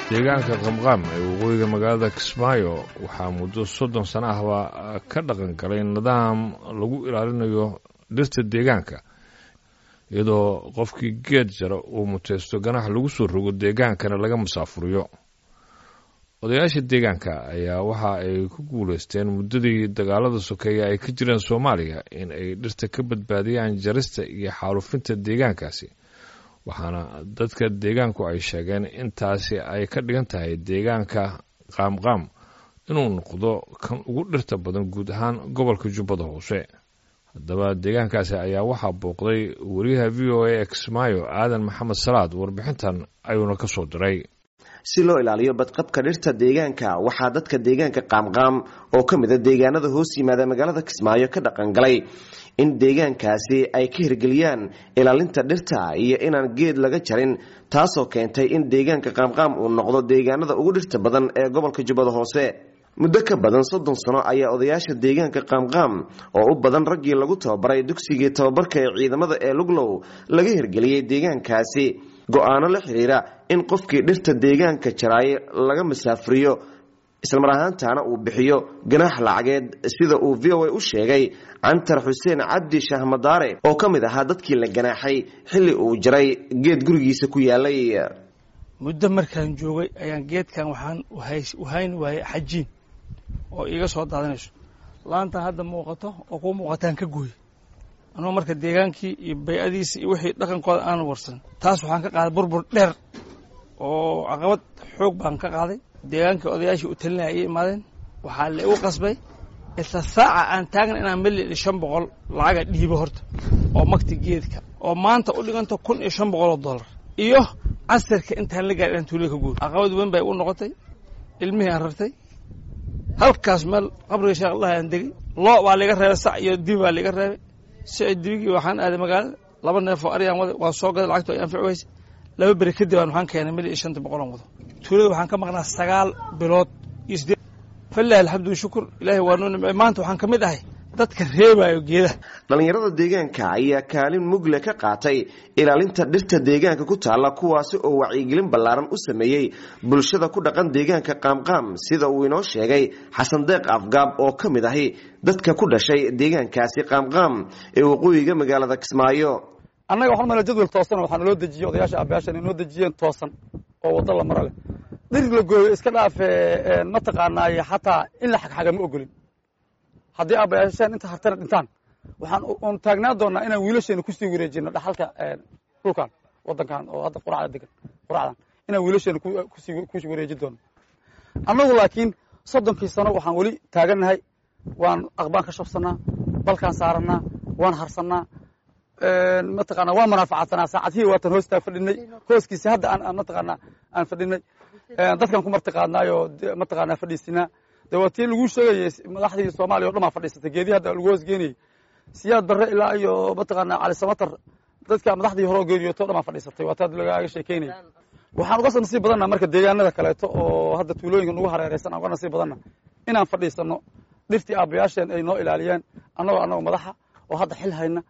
deegaanka qamqaam ee waqooyiga magaalada kismaayo waxaa muddo soddon sano ahba ka dhaqan galay nidaam lagu ilaalinayo dhirta deegaanka iyadoo qofkii geed jara uu muteysto ganax lagu soo rogo deegaankana laga masaafuriyo odayaasha deegaanka ayaa waxa ay ku guulaysteen muddadii dagaalada sokeeye ay ka jireen soomaaliya in ay dhirta ka badbaadiyaan jarista iyo xaalufinta deegaankaasi waxaana dadka deegaanku ay sheegeen intaasi ay ka dhigan tahay deegaanka qaamqaam inuu noqdo kan ugu dhirta badan guud ahaan gobolka jubbada hoose haddaba deegaankaasi ayaa waxaa booqday wariyaha v o a ee kismaayo aadan maxamed salaad warbixintan ayuuna ka soo diray si loo ilaaliyo badqabka dhirta deegaanka waxaa dadka deegaanka qaamqaam oo ka mid a deegaanada hoos yimaada magaalada kismaayo ka dhaqan galay in deegaankaasi ay ka hirgeliyaan ilaalinta dhirta iyo inaan geed laga jarin taasoo keentay in deegaanka qaamqaam uu noqdo deegaanada ugu dhirta badan ee gobolka jubbada hoose muddo ka badan soddon sano ayaa odayaasha deegaanka qaamqaam oo u badan raggii lagu tababaray dugsigii tababarka ee ciidamada ee luglow laga hirgeliyey deegaankaasi go-aano la xiriira in qofkii dhirta deegaanka jaraaye laga masaafuriyo islamar ahaantaana uu bixiyo ganaax lacageed sida uu v o a u sheegay cantar xuseen cabdi shahmadaare oo ka mid ahaa dadkii la ganaaxay xilli uu jaray geed gurigiisa ku yaalay muddo markaan joogay ayaan geedkan waxaan uhayn waayey xajiin oo iiga soo daadanayso laantan hadda muuqato oo kuu muuqataan ka gooy anuu marka deegaankii iyo bay-adiisa iyo wixii dhaqankooda aan warsan taas waxaan ka qaaday burbur dheer oo caqabad xoog baan ka qaaday deegaankii odayaashii u talinaya ayay imaadeen waxaa la igu qasbay isla saaca aan taagna inaan mili shan boqol lacaga dhiibo horta oo magti geedka oo maanta u dhiganta kun iyo shan boqol oo dollar iyo casirka intaan la gaari inaan tuulada ka guuri caqabad weyn bay u noqotay ilmihii aan rartay halkaas meel qabriga sheekh allah aan degay loo baa liga reebay sac iyo dibi baa liga reebay sicid dibigii waxaan aaday magaalada laba neefoo aryaan waday waa soo gaday lacagto ay anfici weyse laba beri kadib aan waxaan keenay mil iyo shanta boqolan wado tuulada waxaan ka maqnaa sagaal bilood iyo sideed falilahi alxamdu shukur ilaahay waa noo nimcey maanta waxaan ka mid ahay dadka reebaayo geedaha dhallinyarada deegaanka ayaa kaalin mugle ka qaatay ilaalinta dhirta deegaanka ku taalla kuwaasi oo wacyigelin ballaaran u sameeyey bulshada ku dhaqan deegaanka qaamqaam sida uu inoo sheegay xasan deeq afgaab oo ka mid ahi dadka ku dhashay deegaankaasi qaamqaam ee waqooyiga magaalada kismaayo annaga waxaan mala jadwal toosan waxaa naloo dejiye odayaasha aabayaashan inoo dejiyeen toosan oo waddo la maro leh dhir la gooyo iska dhaafe mataqaanaaye xataa in la xagxaga ma ogolin haddii aabayaashaan inta hartana dhintaan waxaan un taagnaa doonaa inaan wiilasheena kusii wareejino dhaxalka dhulkan wadankan oo hadda quracda degan quracdan inaan wiilasheena kusii ku wareejin doono annagu laakiin soddonkii sano waxaan weli taagannahay waan aqbaan ka shabsanaa balkaan saaranaa waan harsanaa mataqaana waan manaafacasanaa saacadihii waatan hoostaa fadhinay hooskiisa hadda aan mataqaana aan fadhinay dadkan ku marti qaadnaayoo mataqaana fadhiisinaa de waa tii lagu sheegayey madaxdii soomaaliya o dhan baa fadhiisatay geedii hadda lagu hoos geenayey siyaad barre ilaa iyo mataqaana cali samatar dadka madaxdii horeo geeriyoto o dhan baa fadhiisatay waa taa lagaaga sheekeynaya waxaan uga nasiib badanna marka deegaanada kaleeto oo hadda tuulooyinka nagu hareereysan aan uga nasiib badanna inaan fadhiisano dhirtii aabayaasheen ay noo ilaaliyeen annagoo annagoo madaxa oo hadda xil hayna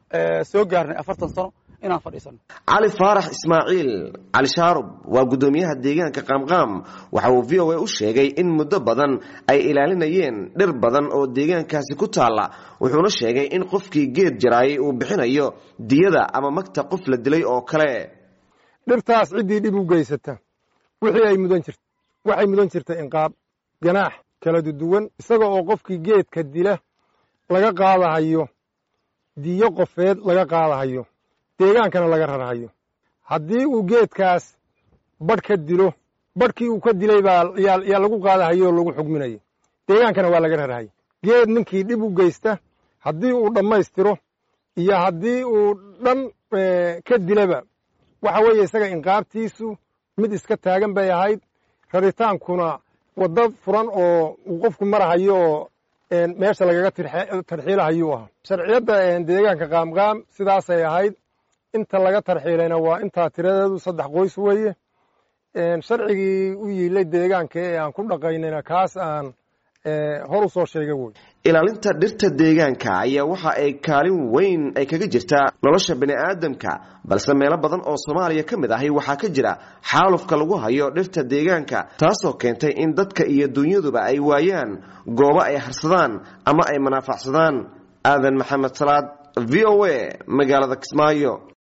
soo gaarnay afartan sano inaan fadhiisano cali faarax ismaaciil cali shaarub waa guddoomiyaha deegaanka qaamqaam waxa uu v o a u sheegay in muddo badan ay ilaalinayeen dhir badan oo deegaankaasi ku taalla wuxuuna sheegay in qofkii geed jaraayay uu bixinayo diyada ama magta qof la dilay oo kale dhirtaas ciddii dhib u geysata wixii ay mudan jirt waxay mudan jirtay inqaab ganaax kala duduwan isaga oo qofkii geedka dila laga qaadahayo diyo qofeed laga qaadahayo deegaankana laga rarhayo haddii uu geedkaas badh ka dilo badhkii uu ka dilay baa yaa lagu qaadahayo oo lagu xugminayo deegaankana waa laga rarhayo geed ninkii dhib u geysta haddii uu dhammaystiro iyo haddii uu dhan ka dilaba waxa weeye isaga inqaabtiisu mid iska taagan bay ahayd raritaankuna waddo furan oo uu qofku marahayo oo meesha lagaga tarxiilahayuu ahaa sharciyadda deegaanka qaamqaam sidaasay ahayd inta laga tarxiilayna waa intaa tiradeedu saddex qoys weeye sharcigii u yiilay deegaanka ee aan ku dhaqaynayna kaas aan hor u soo sheega wey ilaalinta dhirta deegaanka ayaa waxa ay kaalin weyn ay kaga jirtaa nolosha bani aadamka balse meelo badan oo soomaaliya ka mid ahi waxaa ka jira xaalufka lagu hayo dhirta deegaanka taasoo keentay in dadka iyo dunyaduba ay waayaan goobo ay harsadaan ama ay manaafacsadaan aadan maxamed salaad v o a magaalada kismaayo